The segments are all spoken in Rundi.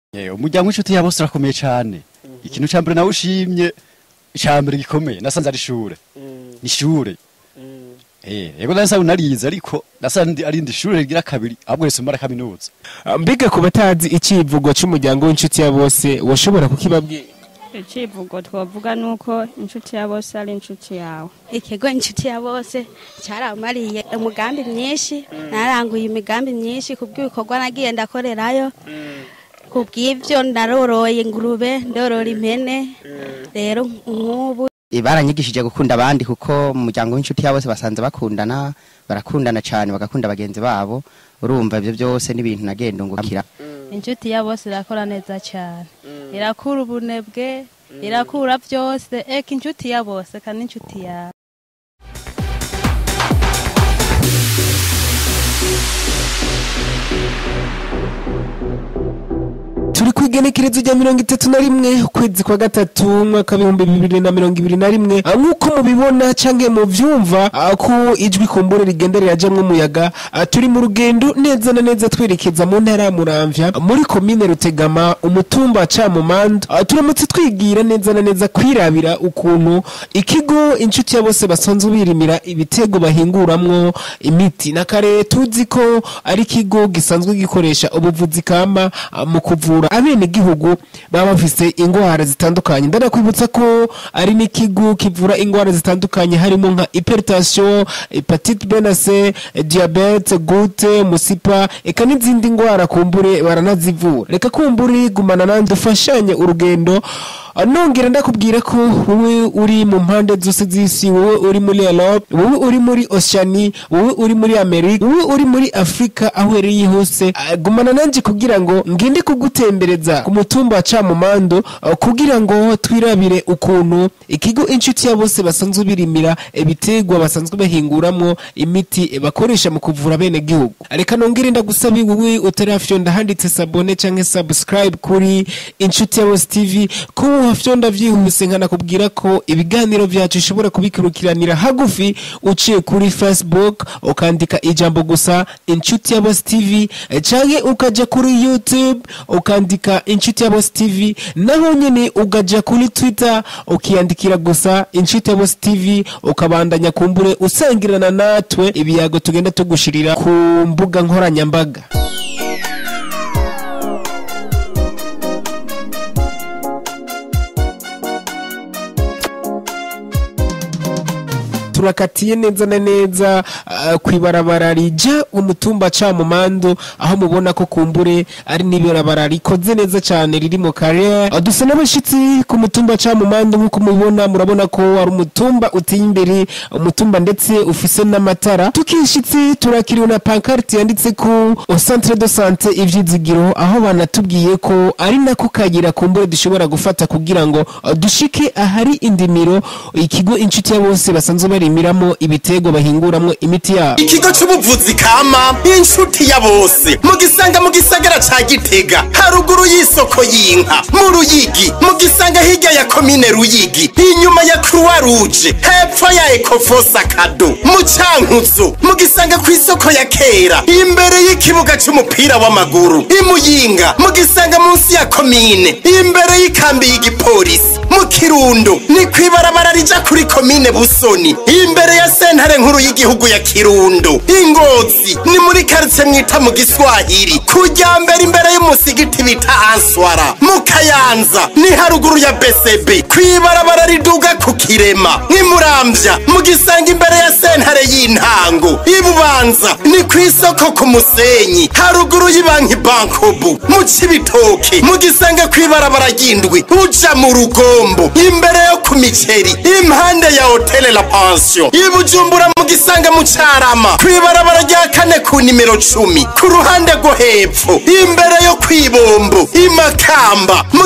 Eh, umuryango w'inshuti ya bose urakomeye cyane ikintu cya mbere nawe ushimye icya mbere gikomeye nasanze ari ishure ni ishure Eh, yego nasa unarize ariko nasanze ari indi shure rigira kabiri ahubwo rese mara kaminuza mbega ku batazi icivugo c'umuryango w'inshuti ya bose washobora kukibabwira icivugo twavuga nuko inshuti ya bose ari inshuti yawe ikigo inshuti ya bose cyaramariye umugambi myinshi naranguye imigambi myinshi ku bw'ibikorwa nagiye ndakorerayo ku bw'ibyo naroroye ingurube ndorora impene rero nk'ubu baranyigishije gukunda abandi kuko mu muryango w'inshuti ya bose basanze bakundana barakundana cyane bagakunda bagenzi babo urumva ibyo byose n'ibintu nagenda ungukira inshuti ya bose irakora neza cyane irakura ubunebwe irakura byose eka inshuti ya bose kandi inshuti yawe turi ku igenekerezo rya mirongo itatu na rimwe ukwezi kwa gatatu umwaka w'ibihumbi bibiri na mirongo ibiri na rimwe Ah, nk'uko mubibona canke muvyumva ah, ko ijwi kumbure rigenda rirajamwo umuyaga Ah, turi mu rugendo neza na neza twerekeza mu ntara ya muramvya muri komine rutegama umutumba camumando Ah, turamutse twigira neza na neza kwirabira ukuntu ikigo inshuti ya bose basanzwe birimira ibitego bahinguramwo imiti na kare tuzi ko ari ikigo gisanzwe gikoresha ubuvuzi kama ah, mu kuvura abenegihugu baba bafise ingwara zitandukanye ndanakwibutsa ko ari n'ikigo kivura ingwara zitandukanye harimo nka hypertension hepatite B na C diabete gute musipa eka n'izindi ngwara kumbure baranazivura reka kumbure gumana nandi dufashanye urugendo Ah, nongera ndakubwira ko wowe uri mu mpande zose z'isi wowe uri muri Europe wowe uri muri Oceania wowe uri muri Amerika wowe uri muri Afrika aho uherereye hose ah, gumana nanje kugira ngo ngende kugutembereza ku mutumba wa Camumando ah, kugira ngo twirabire ukuntu ikigo inshuti ya bose basanzwe birimira ibitegwa basanzwe bahinguramwo imiti eh, bakoresha mu kuvura bene gihugu reka nongere ndagusabe wowe utarafyonda handitse sabone canke subscribe kuri inshuti ya bose TV ko wafyonda vyihuse nkanakubwira ko ibiganiro vyacu ushobora kubikurikiranira hagufi uciye kuri Facebook ukandika ijambo gusa inshuti ya bose TV eh, canke ukaja kuri YouTube ukandika inshuti ya bose TV naho nyene ukaja kuri Twitter ukiyandikira gusa inshuti ya bose TV ukabandanya kumbure usangirana natwe ibiyago tugenda tugushirira ku mbuga nkoranyambaga turakatiye neza na neza uh, kwibarabara rija umutumba camumando aho mubona ko kumbure ari n'ibarabara rikoze neza cyane riri mu kare uh, dusa n'abashitsi ku mutumba camumando nk'uko mubibona murabona ko ari umutumba uteye imbere umutumba ndetse ufise n'amatara tukishitsi turakiriwe na pancarte yanditse ko au centre de santé ivyizigiro aho banatubwiye ko ari nako kagira kumbure dushobora gufata kugira ngo uh, dushike ahari indimiro ikigo inshuti ya bose basanzwe barimiramo ibitego bahinguramwo imiti yabo ikigo c'ubuvuzi kama inshuti ya bose mugisanga mu gisagara ca gitega haruguru y'isoko y'inka mu ruyigi mugisanga hirya ya komine ruyigi inyuma ya croix rouge hepfo ya ecofosa kado mu cankuzo mugisanga ku isoko ya kera imbere y'ikibuga c'umupira w'amaguru imuyinga mugisanga munsi ya komine imbere y'ikambi y'igipolisi mu kirundo ni kwibarabara rija kuri komine busoni imbere ya sentare nkuru y'igihugu ya kirundo ingozi ni muri karitsiye mwita mu giswahili kujya mbere imbere y'umusigiti bita answara mu kayanza ni haruguru ya besebe kwibarabara riduga ku kirema nk'imurambya mugisanga imbere ya sentare y'intango ibubanza ni ku isoko ku musenyi haruguru y'ibanki bankobu mu cibitoke mugisanga kwibarabara ry'indwi uja mu rugombo imbere yo ku miceri impande ya hotele la pension ibujumbura mugisanga mu carama kwibarabara rya kane ku nimero cumi ku ruhande rwo hepfo imbere yo kwibombo imakamba mu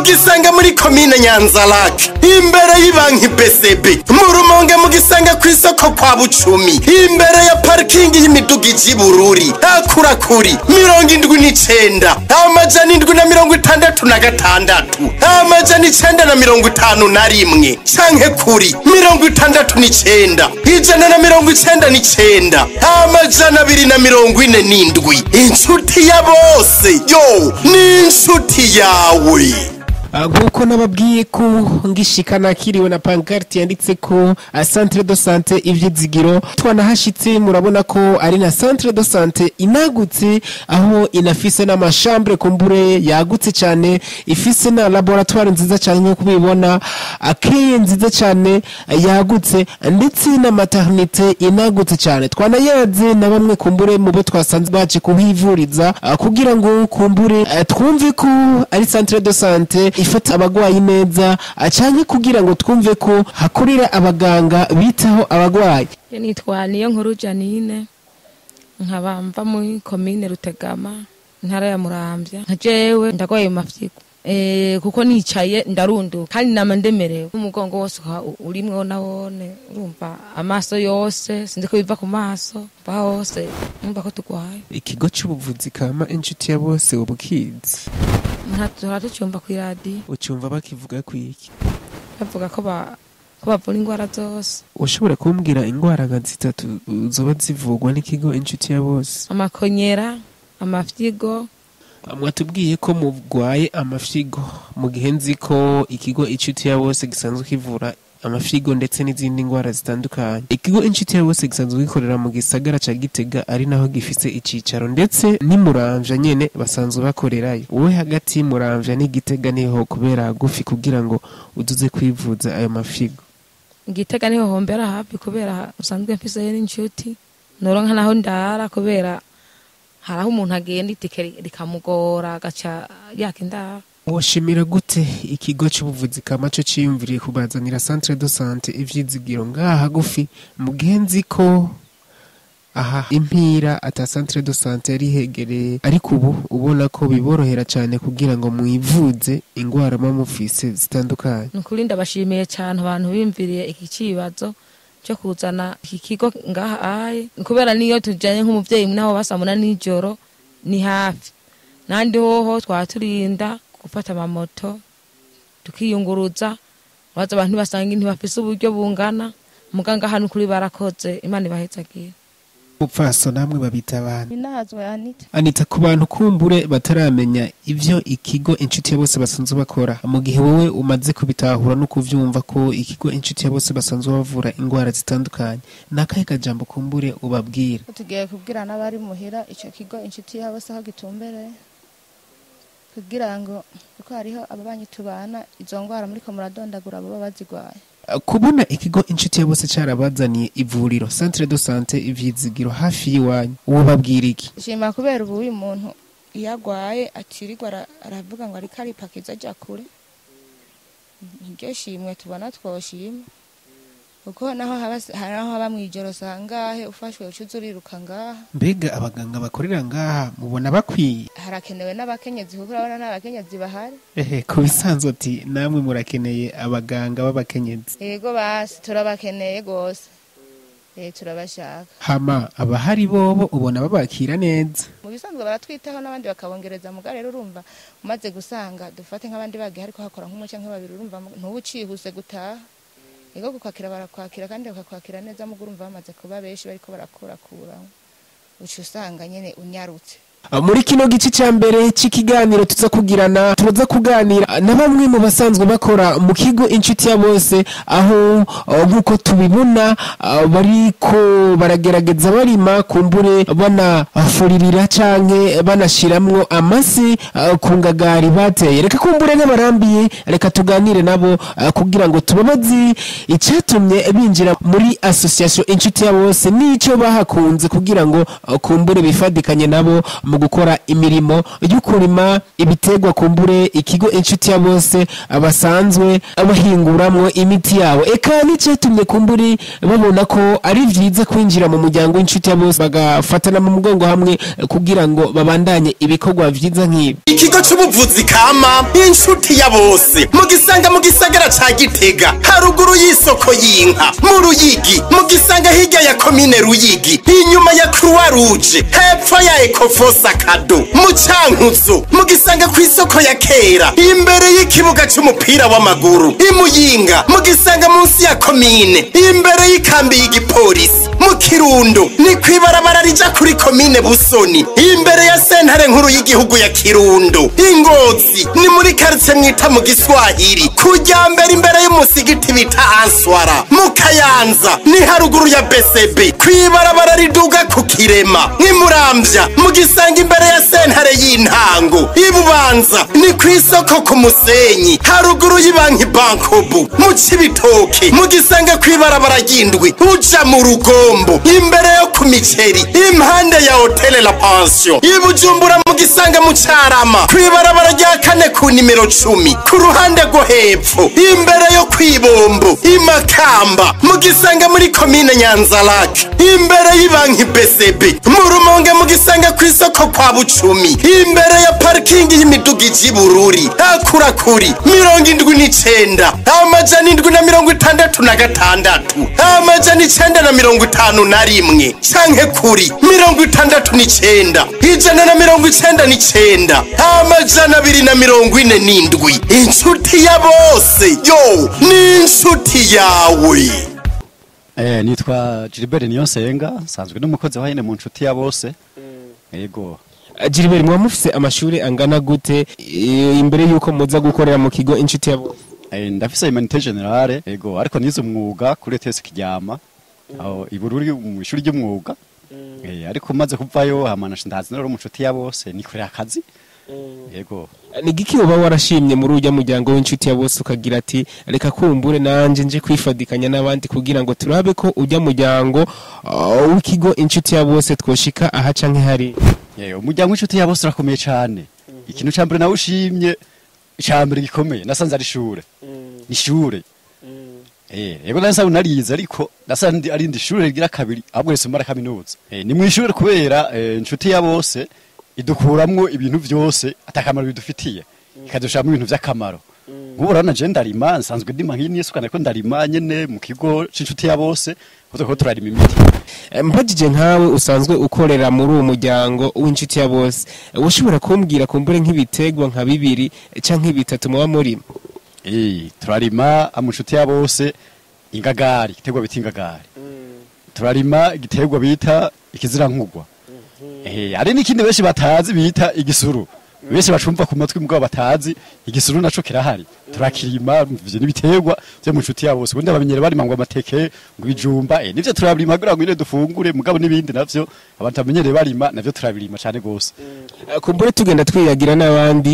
mugisanga muri komine nyanzarake imbere y'ibanki bcb mu rumonge mugisanga ku isoko kwa bucumi imbere ya parikingi y'imiduga iji bururi akurakuri mirongo indwi n'icenda amajana indwi na mirongo itandatu na gatandatu amajana icenda na mirongo itanu na rimwe canke kuri mirongo itandatu n'icenda ijana na mirongo icenda n'icenda amajana abiri na mirongo ine n'indwi inshuti ya bose yo ni inshuti yawe Ah, nk'uko nababwiye ko ngishika nakiriwe na pancarte yanditse ko ah, centre de sante ivyizigiro twanahashitse murabona ko ari na centre de sante inagutse aho inafise n'amashambre kumbure yagutse cyane ifise na laboratoire nziza cyane nk'uko ubibona akeye nziza cyane ah, yagutse ndetse na maternité inagutse cyane twanayaze na bamwe kumbure mu bo twasanze baje kuhivuriza ah, kugira ngo kumbure ah, twumve ko ari centre de sante ifata abagwayi neza ah, canke kugira ngo twumve ko hakorera abaganga bitaho abagwayi nitwa niyo nkuru janine nkaba mva muri komine rutegama intara ya muramvya nka jewe ndagwaye mu mafyigo Eh, kuko nicaye ndarunduka kandi nama ndemerewe umugongo wose uka- urimwo nawone urumva amaso yose sinzi ko biva ku maso mva hose numva ko tugwaye ikigo c'ubuvuzi kama inshuti ya bose ubukizi ntatora tucumva kw'iradiyo ucumva bakivuga kwiki bavuga ko ba- ko bavura indwara zose ushobora kumbwira ingwara nka zitatu uh, zoba zivugwa n'ikigo inshuti ya bose amakonyera amafyigo mwatubwiye ko mugwaye amafyigo mu gihe nzi ko ikigo inshuti ya bose gisanzwe kivura amafyigo ndetse n'izindi ndwara zitandukanye ikigo inshuti ya bose gisanzwe gikorera mu gisagara ca gitega ari naho gifise icicaro ndetse n'imuramvya nyene basanzwe bakorerayo wowe hagati y'umuramvya n'igitega niho kubera hagufi kugira ngo uduze kwivuza ayo mafyigo igitega niho hombera hafi kubera usanzwe mfiseyo n'inshuti noronka naho ndara kubera hari aho umuntu agenda itike ri- rikamugora agaca yaka indara woshimira gute ikigo c'ubuvuzi kama co ciyumviriye kubazanira centre de sante ivyizigiro ngaha hagufi mu gihe nzi ko aha impira ata centre de sante yari hegereye ariko ubu ubona ko biborohera cyane kugira ngo mwivuze ingwara muba mufise zitandukanye ni ukuri ndabashimiye cyane abantu bimviriye iki kibazo cyo kuzana iki kigo ngaha aye kubera niyo tujyanye nk'umubyeyi naho basamuna nijoro ni hafi n'andi hoho twaba turinda gufata amamoto tukiyunguruza baza abantu basanga ntibafise uburyo bungana muganga hano kuri barakoze imana ibahetsagiye upfaso namwe babita abantu inahazwe anita anita ku bantu kumbure bataramenya ivyo ikigo inshuti ya bose basanzwe bakora mu gihe wowe umaze kubitahura no kuvyumva ko ikigo inshuti ya bose basanzwe bavura ingwara zitandukanye nakahe kajambo kumbure ubabwira tugiye kubwira n'abari muhira icyo kigo inshuti yabo se aho gitumbereye kugira ngo kuko hariho ababanyi tubana izo ndwara muri ko muradondagura baba bazigwaye kubona ikigo inshuti ya bose carabazaniye ivuriro centre de sante ivyizigiro hafi y'iwanyu uwo babwira iki shima kubera ubu uyu muntu iyo agwaye akirirwa ara- aravuga ngo ariko aripakiza ajya kure niryo shimwe tubona twoshima kuko naho haba hari naho haba mw'ijoro sangahe ufashwe ucuza uriruka ngaha mbega abaganga bakorera ngaha mubona bakwiye harakenewe n'abakenyezi kuko urabona n'abakenyezi bahari ehe ku bisanzwe ati namwe murakeneye abaganga b'abakenyezi yego basi turabakeneye rwose eh turabashaka hama abahari bobo ubona babakira neza mu bisanzwe baratwitaho n'abandi bakabongereza muga rero urumva umaze gusanga dufate nk'abandi bagiye ariko hakora nk'umwe cyangwa babiri urumva ntuba ucihuse gutaha yego kukwakira barakwakira kandi bakakwakira neza muga urumva bamaze kuba benshi bariko barakurakuramo uca usanga nyene unyarutse muri kino gice cya mbere cy'ikiganiro tuza kugirana turaza kuganira na bamwe mu basanzwe bakora mu kigo inshuti ya bose aho uh, nk'uko tubibona uh, bariko baragerageza barima kumbure banafuririra canke banashiramwo amasi uh, ku ngagari bateye reka kumbure n'abarambiye reka tuganire nabo uh, kugira ngo tubabazi icyatumye binjira muri association inshuti ya bose n'ico bahakunze kugira ngo uh, kumbure bifadikanye nabo mu gukora imirimo yo kurima ibitegwa kumbure ikigo inshuti ya bose basanzwe bahinguramwo imiti yabo eka n'icatumye kumburi babona ko ari vyiza kwinjira mu muryango w'inshuti ya bose bagafatana mu mugongo hamwe kugira ngo babandanye ibikorwa vyiza nk'ibi ikigo c'ubuvuzi kama inshuti ya bose mugisanga mu gisagara ca gitega haruguru y'isoko y'inka mu ruyigi mugisanga hirya ya komine ruyigi inyuma ya croix rouge hepfo ya ecofos akado mu cankuzo mugisanga ku isoko ya kera imbere y'ikibuga c'umupira w'amaguru imuyinga mugisanga munsi ya komine imbere y'ikambi y'igipolisi mu kirundo ni kwibarabara rija kuri komine busoni imbere ya sentare nkuru y'igihugu ya kirundo ingozi ni muri karitsiye mwita mu giswahili kujya mbere imbere y'umusigiti bita answara mu kayanza ni haruguru ya besebe kwibarabara riduga ku kirema nk'imurambya mugisanga imbere ya sentare y'intango ibubanza ni ku isoko ku musenyi haruguru y'ibanki bankobu mu cibitoke mugisanga kwibarabara ry'indwi uja mu rugombo imbere yo ku miceri impande ya hotele la pension ibujumbura mugisanga mu carama kwibarabara rya kane ku nimero cumi ku ruhande rwo hepfo imbere yo kwibombo imakamba mugisanga muri komine nyanzarake imbere y'ibanki besebe mu rumonge mugisanga ku isoko kwa bucumi imbere ya parikingi y'imiduga iji bururi akurakuri mirongo indwi n'icenda amajana indwi na mirongo itandatu na gatandatu amajana icenda na mirongo itanu na rimwe canke kuri mirongo itandatu n'icenda ijana na mirongo icenda n'icenda amajana abiri na mirongo ine n'indwi inshuti ya bose yo ni inshuti yawe Eh, nitwa Gilbert Niyonsenga nsanzwe n'umukozi wa hene mu nshuti ya bose yego Gilbert mwa mufise amashuri angana gute eh, imbere yuko muza gukorera mu kigo inshuti ya bose Eh, ndafise humanité générale yego ariko nize umwuga kuri ETS Kiryama aho ibururi mu ishuri ry'umwuga eh, ariko maze kuvayo hamana ndazi nero mu nshuti ya bose nikorera akazi yego ni giki uba warashimye muri ujya muryango w'inshuti ya bose ukagira ati reka kumbure nanje nje kwifadikanya n'abandi kugira ngo turabe ko ujya muryango uh, w'ikigo inshuti ya bose twoshika aha canke hari Eh, umuryango w'inshuti ya bose urakomeye cyane ikintu ca mbere nawe ushimye ca mbere gikomeye nasanze ari ishure ni ishure Eh, yego nasa unarize ariko nasanze ari indi shure rigira kabiri ahubwo rese mara kaminuza Eh, ni mu ishure kubera eh, inshuti ya bose idukuramwo ibintu vyose atakamaro bidufitiye ikadushiramo ibintu vy'akamaro nk'ubu urabona je ndarima nsanzwe ndima nk'iyi niyo suka nariko ndarima nyene mu kigo c'inshuti ya bose kuko turiko turarima imiti Eh, mpagije nkawe usanzwe ukorera muri uwo muryango w'inshuti ya bose eh, ushobora kumbwira kumbure nk'ibitegwa nka bibiri eh, canke bitatu muba murima Eh, turarima amushuti ya bose ingagari igiterwa bita ingagari turarima igiterwa bita ikizirankugwa eh hari n'ikindi benshi batazi bita igisuru benshi bacumva ku matwi mugabo batazi igisuru naco kirahari turakirima ivyo n'ibiterwa byo mu nshuti ya bose ubundi abamenyere barima ngo amateke ngo ibijumba eh nivyo turabirima kugira ngo nyine dufungure mugabo n'ibindi navyo abantu bamenyereye barima navyo turabirima cane gose Eh, kumbure tugenda twiyagira n'abandi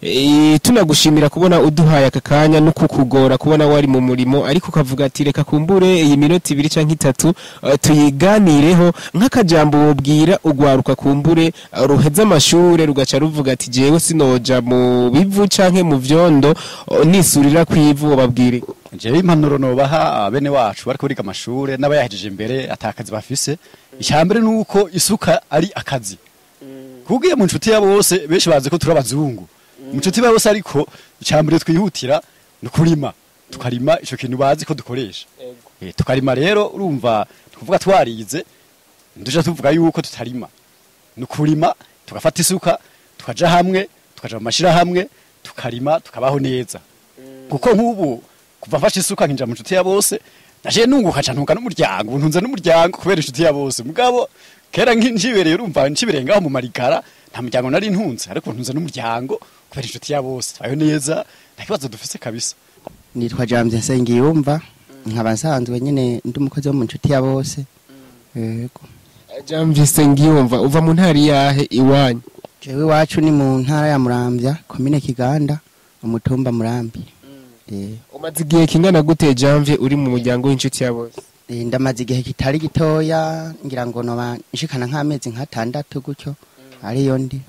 eh, tunagushimira kubona uduhaye aka kanya no kukugora kubona wari mu murimo ariko ukavuga ati reka kumbure iyi minota ibiri canke itatu eh, tuyiganireho nk'akajambo wobwira ugwaruka kumbure eh, ruheza amashure rugaca ruvuga ati jewe sinoja mu bivu canke mu vyondo oh, nisurira kwivu wobabwire jewe impanuro nobaha bene wacu bariko biga amashure n'abayahejeje imbere atakazi bafise icyambere nuko isuka ari akazi kugiye mu nshuti ya bose benshi bazi ko turi abazungu mu nshuti ya bose ariko icyambere twihutira ni kurima tukarima ico kintu bazi ko dukoresha Eh, tukarima rero urumva tukuvuga twarize nduja tuvuga yuko tutarima ni ukurima tugafata isuka tukaja hamwe tukaja mu mashirahamwe tukarima tukabaho neza kuko nk'ubu kuva mfashe isuka nkinjira mu nshuti ya bose naje nunguka ca ntunga n'umuryango ubu ntunze n'umuryango kubera inshuti ya bose mugabo kera nkibereye urumva ncibereye ngaho mu marigara nta muryango nari ntunze ariko ntunze n'umuryango kubera inshuti ya bose ayo neza nta kibazo dufise kabisa nitwa James Nsengiyumva nkaba nsanzwe nyine ndi umukozi wo mu nshuti ya bose yego jamvise ngiyumva uva mu ntara yahe iwanyu jewe iwacu ni mu ntara ya Muramvya komine Kiganda umutumba Murambi eh umaze igihe kingana gute janvier uri mu muryango w'inshuti ya bose eh, ndamaze igihe kitari gitoya ngira ngo noba nshikana nk'amezi nk'atandatu gutyo ariyo ndi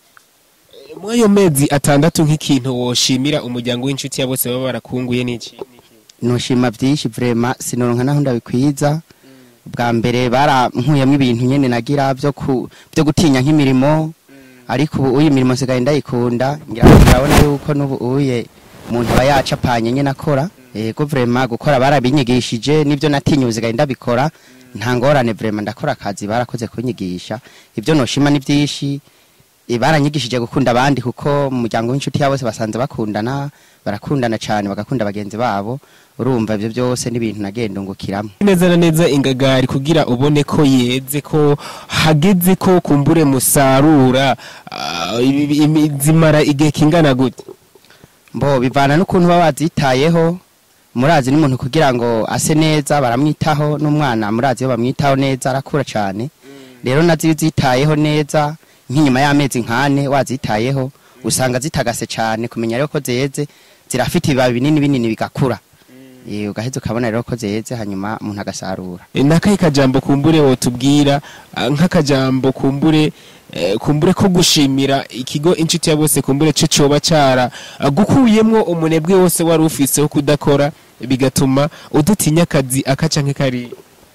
muri ayo mezi atandatu nk'ikintu woshimira umuryango w'inshuti ya bose baba barakunguye n'iki nushima byinshi vrema sinoronka naho ndabikwiza bwa mbere barankuyemo ibintu nyene nagira byo ku byo gutinya nk'imirimo ariko ubu uyi mirimo sigaye ndayikunda ngira ngo urabona yuko n'ubu uye umuntu aba yacapanye nyene akora yego vrema gukora barabinyigishije nibyo natinyuze sigaye ndabikora nta ngorane vrema ndakora akazi barakoze kunyigisha ibyo noshima ni byinshi Eh, baranyigishije gukunda abandi kuko mu muryango w'inshuti ya bose basanze bakundana barakundana cyane bagakunda bagenzi babo urumva ibyo byose n'ibintu nagenda ungukiramo neza na neza ingagari kugira ubone ko yeze ko hageze ko kumbure musarura ah, ibi- ibi- zimara igihe kingana gute mbo bivana n'ukuntu baba bazitayeho murazi n'umuntu kugira ngo ase neza baramwitaho n'umwana murazi iyo bamwitaho neza arakura cyane rero nazo iyo uzitayeho neza nk'inyuma y'amezi nkane wazitayeho usanga zitagase cyane kumenya rero ko zeze zirafite ibibabi binini binini bigakura Eh, ugaheza ukabona rero ko zeze hanyuma umuntu agasarura E, nakahe kajambo kumbure wotubwira ah, nk'akajambo kumbure eh, kumbure ko gushimira ikigo inshuti ya bose kumbure cyo coba cara ah, gukuyemwo umunebwe wose wari ufise wo kudakora bigatuma udutinya akazi akaca nk'ekari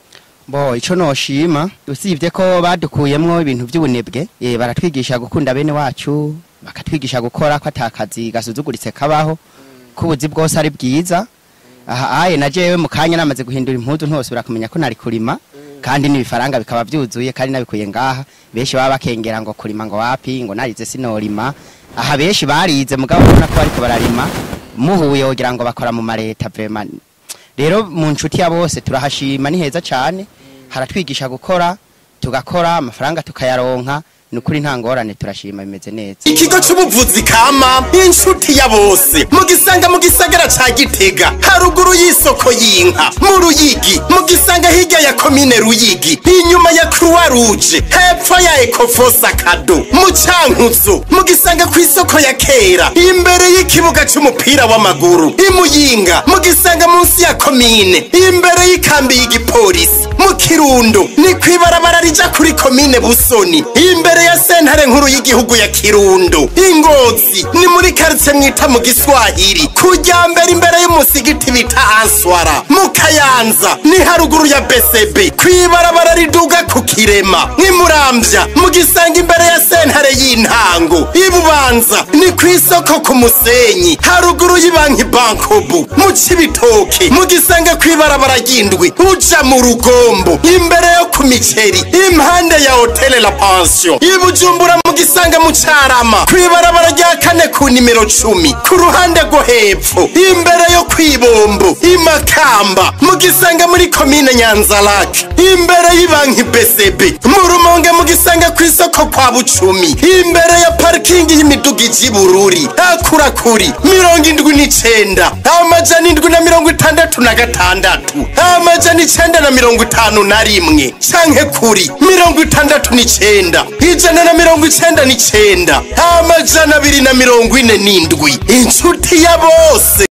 bo ico noshima usibye ko badukuyemwo ibintu by'ubunebwe eh, baratwigisha gukunda bene wacu bakatwigisha gukora ko atakazi gasuzuguritse kabaho ko ubuzi bwose ari bwiza aha aye na jewe mu kanya namaze guhindura impuzu ntosubira kumenya ko nari kurima kandi n'ibifaranga bikaba byuzuye kandi nabikuye ngaha benshi baba bakengera ngo kurima ngo wapi ngo narize sinorima aha benshi barize mugabo ubona ko bariko bararima muhuye wogira ngo bakora mu mareta vraiment rero mu nshuti ya bose turahashima ni heza cyane haratwigisha gukora tugakora amafaranga tukayaronka ni ukuri nta ngorane turashima bimeze neza ikigo c'ubuvuzi kama inshuti ya bose mugisanga mu gisagara ca gitega haruguru y'isoko y'inka mu ruyigi mugisanga hirya ya komine ruyigi inyuma ya croix rouge hepfo ya ecofosa kado mu cankuzo mugisanga ku isoko ya kera imbere y'ikibuga c'umupira w'amaguru imuyinga mugisanga munsi ya komine imbere y'ikambi y'igipolisi mu kirundo ni kwibarabara rija kuri komine busoni imbere ya sentare nkuru y'igihugu ya kirundo ingozi ni muri karitsiye mwita mu giswahili kujya mbere imbere y'umusigiti bita answara mu kayanza ni haruguru ya besebe kwibarabara riduga ku kirema nk'imurambya mugisanga imbere ya sentare y'intango ibubanza ni ku isoko ku musenyi haruguru y'ibanki bankobu mu cibitoke mugisanga kwibarabara ry'indwi uja mu rugombo imbere yo ku miceri impande ya hotele la pension ibujumbura mugisanga mu carama kwibarabara rya kane ku nimero cumi ku ruhande rwo hepfo imbere yo kwibombo imakamba mugisanga muri komine nyanzarake imbere y'ibanki bcb mu rumonge mugisanga ku isoko kwa bucumi imbere ya parikingi y'imiduga iji bururi akurakuri mirongo indwi n'icenda amajana indwi na mirongo itandatu na gatandatu amajana icenda na mirongo itanu na rimwe canke kuri mirongo itandatu n'icenda ijana na mirongo icenda n'icenda amajana abiri na mirongo ine n'indwi inshuti ya bose